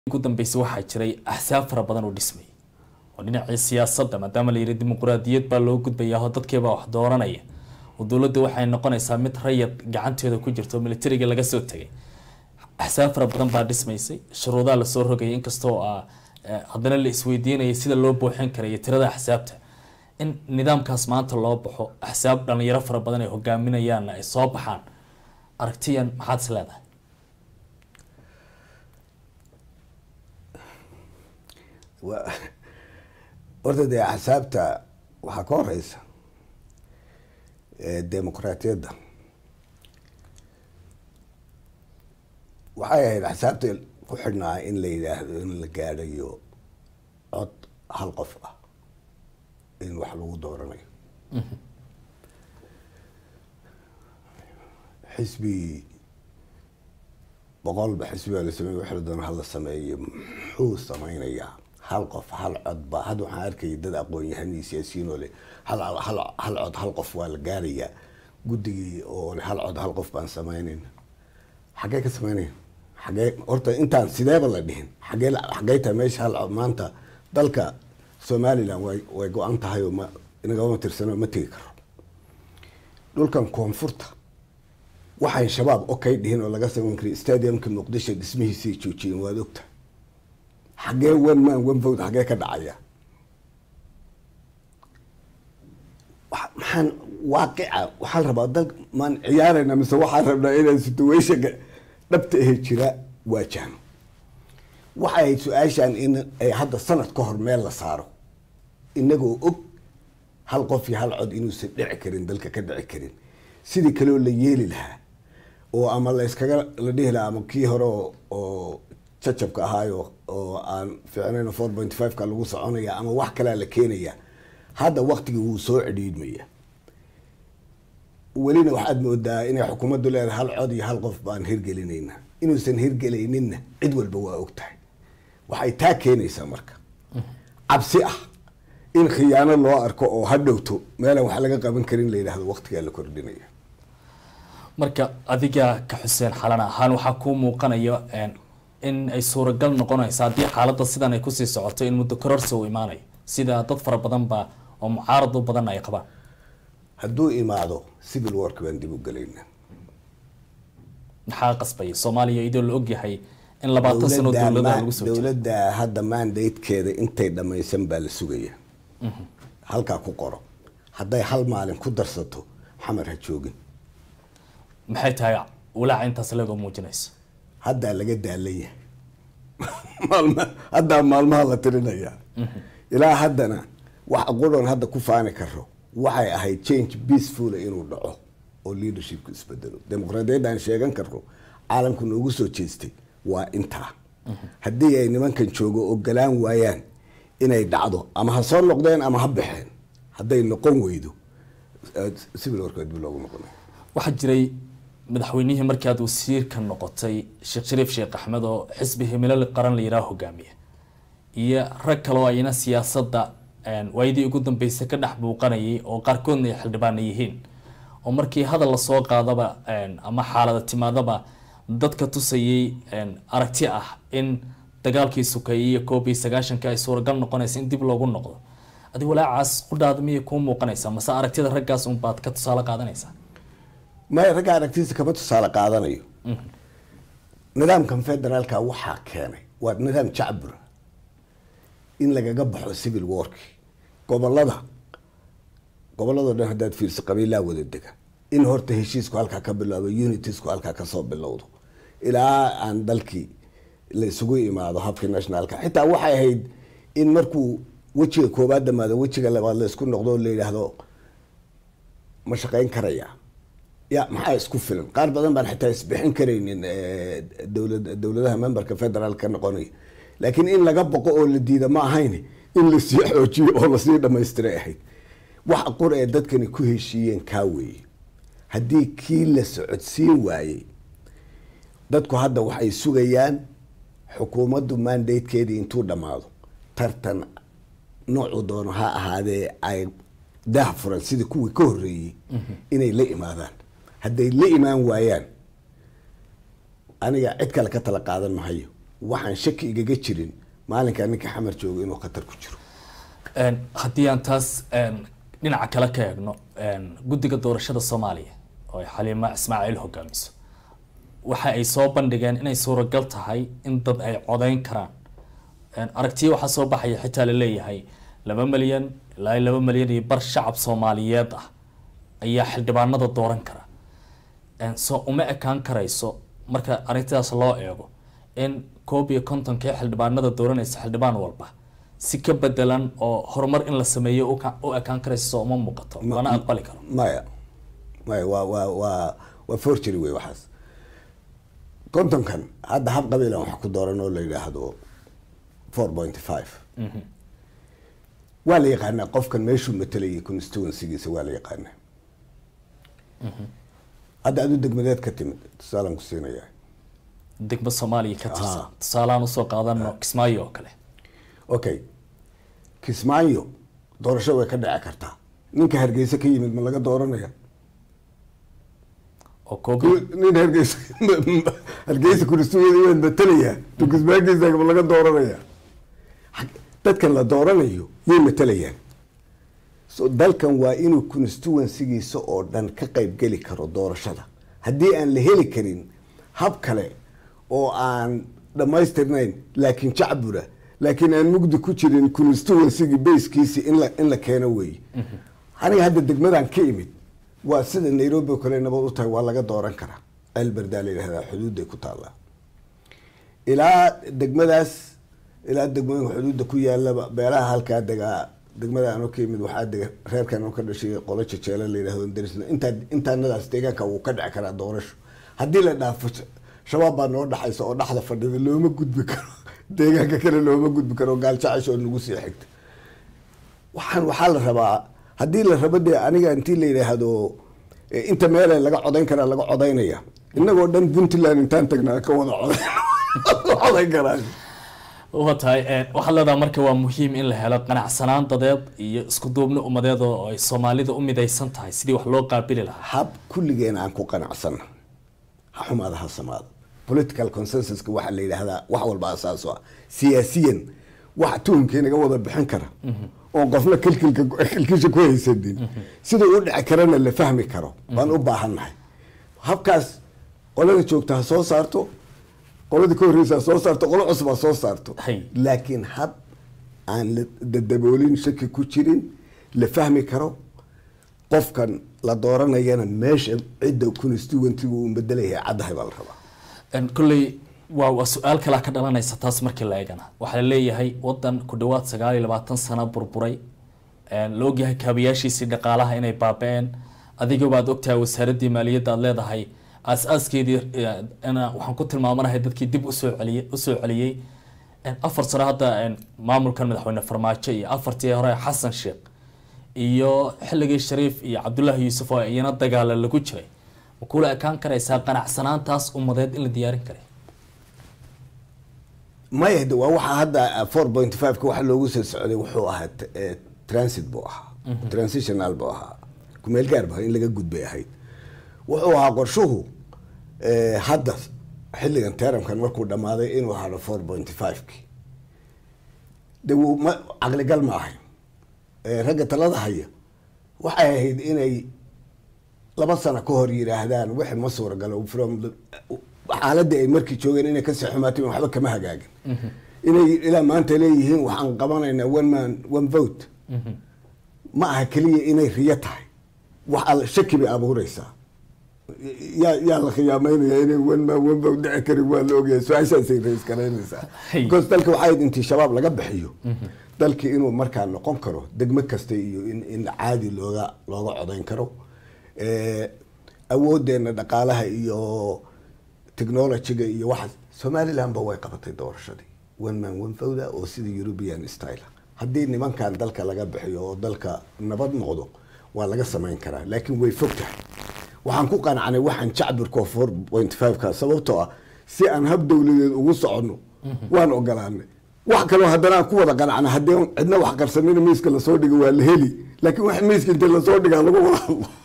ugu dambeysay waxaa jiray axsaab fara badan oo dhismay oo dhinacii siyaasadda maadaama la yidhi dimuquraadiyad baa loo gudbayaa oo dadkiibaa wax dooranaya oo dowladda waxay noqonaysaa mid rayad gacanteeda ku jirto oo militariga laga soo tegay axsaab fara badan baa dhismaysay shuruudaha lasoo rogayay inkastoo ah haddana la isweydiinayay sida loo buuxin karayo tirada axsaabta in nidaamkaas maanta loo baxo axsaab dhalinyaro fara badan ay hogaaminayaanna ay soo baxaan aragtiyan maxaad is leedahay wa horta dee axsaabta waxaa ka horeysa demuqraatiyadda waxay ahayd axsaabta ku xidhnaa in la yidhaahdo in la gaadhayo cod hal qof ah in wax lagu dooranayo xisbi boqolba xisbi baa la sameeye wax la doona hala sameeyo muxuu sameynayaa hal qof hal cod ba hadda waxaan arkaya dad aqoon-yahanii siyaasiyiin oo le hal hal hal cod hal qof waa la gaarayaa guddigii oo le hal cod hal qof baan sameynayna xaggee ka sameynaya xaggee horta intaan sideeba la dhihin xaggee xaggey tahay meesha hal cod maanta dalka somaliland way way go-an tahay oo ma inagama tirsano ma tegi karo dhulkan koonfurta waxay shabaab okay dhihin oo laga sameyn kara stadiumka muqdisho dhismihiisay joojiyeen waad ogtahay xaggee one man one vote xaggee ka dhacaya maxaan waaqica waxaa la rabaa dal maan ciyaarayna mise waxaan rabnaa inaan situationka dhabta ahe jira waajahno waxay ahayd su-aashan in ay hadda sanad ka hor meel la saaro inagoo og hal qof iyo hal cod inuusan dhici karin dalka ka dhici karin sidii kaleoo la yeeli lahaa oo ama la iskaga la dhihi lahaa ama kii hore oo jacabka ahaayo oo aan fiicnayn four point five ka lagu soconaya ama wax kalea la keenaya hadda waktigii wuu soo cidhiidmaya welina waxaad moodaa inay xukuumaddu leedahay hal cod iyo hal qof baan hirgelinayna inuusan hirgelayninna cid walba waa og tahay waxay taa keenaysaa marka cabsi ah in khiyaano loo arko oo ha dhowto meelaan wax laga qaban karin la yidhahdo waktigaa la kordhinaya marka adiga ka xuseen xalan ahaan waxaa kuu muuqanaya in ay suuragal noqonayso haddii xaaladda sidan ay kusii socoto in muddo kororsi uu imaanayo sida dad fara badan ba oo mucaarad u badan ay qabaan hadduu imaado civil work baan dib u gelayna maxaa qasbaya soomaaliya iyadoo la ogyahay in labaatan sano dowladaha lagu soo jiro dowladda hadda mandatekeeda intay dhamaysan baa la sugaya halkaa ku qoro hadday hal maalin ku darsato xamar ha joogin maxay tahay walaaca intaas legoo muujinayso haddaa laga daalan yahay maalma haddaa maalmaha la tirinaya ilaa haddana wax aqudhoon hadda ku faani karo waxay ahayd change peaceful inuu dhaco oo leadershipku isbedelo dimuqraadiyadda aan sheegan karno caalamku noogu soo jeestay waa intaa haddii ay nimankan joogo ogolaan waayaan inay dhacdo ama ha soo noqdeen ama ha baxeen hadday noqon weydo civil warka dib loogu noqonay waxaa jiray madaxweynihii markii aad wasiirka noqotay sheekh shariif sheekh axmed oo xisbi himilo qaran la yidhaha hogaamiya iyo rag kaleo ayna siyaasadda waayadii ugu dambeysay ka dhex buuqanayay oo qaarkoodna ay xildhibaana yihiin oo markii hadal lasoo qaadaba ama xaalada timaadaba dadka tusayay aragti ah in dagaalkii sukeeyay iyo koob iyo sagaashanka ay suuragal noqonaysa in dib loogu noqdo adi walaacaas qudhaada miyay kuu muuqanaysaa mase aragtida raggaas unbaad ka tusaale qaadanaysaa maya ragga aragtiisa kama tusaale qaadanayo nidaamkan federaalka waxaa keenay waa nidaam jacbur in lagaga baxo civil work gobolada gobolladoo dhan haddaad fiirso qabiilaa wada dega in horta heshiisku halkaa ka bilaabo unitiesku halkaa kasoo bilowdo ilaa aan dalkii la isugu imaado habkii nationalka xitaa waxay ahayd in markuu wejiga koobaad dhamaado wejiga labaad la isku noqdo la yidhaahdo ma shaqeyn karaya ya maxaa isku filan qaar badan baan xitaa isbixin karaynin dowlad dowladaha memberka federal ka noqonaya laakiin in laga boqo oo la diida ma ahayn in lasii xoojiyo oo lasii dhamaystiray ahayd wax qur ee dadkani ku heshiiyeen kaa weeye haddii kii la socodsiin waayey dadku hadda waxay sugayaan xukuumaddu mandatekeedii intuu dhammaado tartan noocuu doono ha ahaadee ay daah furan sidii kuwii ka horreeyey inay la imaadaan hadday la imaan waayaan aniga cid kale ka tala qaadan mahayo waxaan shaki igaga jirin maalinkaa ninka xamar jooga inuu khatar ku jiro Een, haddii aan taas een, dhinaca kale ka eegno een, guddiga doorashada soomaaliya oo ay xaliima ismaaciil hogaamiso waxa ay soo bandhigeen inay suuragal tahay in dad ay codeyn karaan Een, aragtiyo waxaa soo baxaya xitaa la leeyahay laba milyan ilaa iyo laba milyan iyo bar shacab soomaaliyeed ah ayaa xildhibaanada dooran kara Een, soo uma ekaan karayso marka arrintaas loo eego in koob iyo kontonkii xildhibaanada dooranaysa xildhibaan walba si ka bedelan oo horumar in la sameeyo u ka- u ekaan karayso soo uma muuqato Ma- lana aqbali karo maya maya waa waa waa waa forgery wey waxaas kontonkan hadda hab qabiilan waxa ku dooran oo la yidhaahdo four point five waa la yaqaanaa qofkan meeshuu matalayay constituencygiisa waa la yaqaanaa hadda adu degmadeed ka timid tusaalaan ku siinayaa degmo soomaaliya ka tirsan Ah. tusaalehaan usoo qaadano kismaayo oo kale okay kismaayo doorasho way ka dhici kartaa ninka hargeysa ka yimid ma laga dooranaya oo koob nin hargeysa hargeysa kuristugeeda waan matalayaa to kismaagiisa ma laga dooranaya Xag- dadkan la dooranayo yay matalayaan so dalkan waa inuu constituencygiisa oo dhan ka qayb geli karo doorashada haddii aan la heli karin hab kale oo aan dhammaystirnayn laakiin jacbura laakiin aan mugdi ku jirin constituencygi basekiisi in la in la keeno weeye aniga hadda degmadan ka imid waa sida nairobi oo kale nabad u tahay waa laga dooran karaa alberdaa la yidhahdaa xuduudday ku taallaa ilaa degmadaas ilaa degmooyinka xuduudda ku yaalaba beelaha halkaa degaa degmada anoo ka yimid waxaa dega reerkan oo ka dhashay qolo jejeele la yidhahdo darisna intaa intaanadaas deegaanka wuu ka dhici karaa doorasho haddii la dhaafo sh- shabaab baa noo dhaxaysa oo dhaxda fadhida looma gudbi karo deegaanka kale looma gudbi karo gaaljacash oo nagu sii xigta waxaan waxaa la rabaa haddii la rabo dee aniga intii la yidhaahdo eh, inta meele laga codayn karaa laga codaynaya inagoo dhan puntland intaan tagnaa ka wada codayn codayn karaa waa tahay eh, waxaad leedaha marka waa muhiim in la helo qanacsanaan dadeed iyo isku duubni umadeed oo ay soomaalida u midaysan tahay sidii wax loo qaabili lahaa hab kulligeen aan ku qanacsanna ha xumaada ha samaado political consensuska waxaa la yidhaahdaa wax walba asaas u ah siyaasiyan wax tuhunkii naga wada bixin kara oon qofna kilkilka kilkisha ku haysanin sida u dhici karana la fahmi karo baan u baahannahay habkaas qolada joogta ha soo saarto qoladii ka horreysa ha soo saarto qolo cusub ha soo saarto Hay. laakiin hab aan la dadaboolin shaki ku jirin la fahmi karo qofkan la dooranayana meesha cidda constituentygu uu bedelayahay caddahay baa la rabaa En kolley waa waa su-aal kalaa ka dhalanaysa taas markii la eegana waxaa la leeyahay wadan ku dhawaad sagaal iyo labaatan sano burburay En la ogyahay kaabayaashiisii dhaqaalaha inay baaba-een adiga baad ogtahay wasaaraddii maaliyadda aad leedahay aas-aaskeedii eh, ina waxaan ku tilmaamanahay dadkii dib usoo celiyey usoo celiyey En afar sano hadda en maamulkan madaxweyne farmaajo iyo afartii hore xasan sheekh iyo xilligii shariif iyo cabdullaahi yuusuf oo iyana dagaala lagu jiray ma kula ekaan karaysaa qanacsanaantaas umadeed in la diyaarin karay maya de waa waxaa hadda four point five ka waxa loogu soo socday wuxuu ahaa t- eh, transit buu ahaa transitional buu ahaa kumeel gaar ba in laga gudbay ahayd wuxuu ahaa qorshuhu eh, hadda xilligan teramkan markuu dhammaaday inuu hado four point five ki de wuu ma caqligal ma ahay Eh, ragga talada haya waxay ahayd inay laba sano ka hor yidhaahdaan wixii ma suuragalo from the- xaaladii ay markii joogeen inay kasii xumaatay waxba kama hagaagin inay ilaa maanta leeyihiin waxaan qabanaynaa one man one vote ma aha keliya inay riyo tahay wax al shaki bay abuureysaa yaa yaa la khiyaameynaya inay one man one vote dhici karin waa la ogyahay su-aashaasay rays garaynaysaa Hey. because dalka waxay ahayd intii shabaab laga bixiyo dalkii inuu markaa noqon karo degmo kasta iyo in in caadi looga looga codayn karo Eh, awoodeena dhaqaalaha iyo technologyga iyo waxaas somaliland ba way qabatay doorashadii one man one vote oo sida european style ah. haddii nimankan dalka laga bixiyo oo dalka nabad noqdo waa laga samayn karaa laakiin way fog tahay waxaan ku qanacnay waxaan jacbirko four point five ka sababtoo ah si aan hab dowladeed ugu soconno waan ogolaanay wax kaloo haddana aan ku wada qanacna haddii cidna wax qarsanina miiska lasoo dhigo waa la heli laakiin wax miiska inta lasoo dhigaa lagu wada hadlo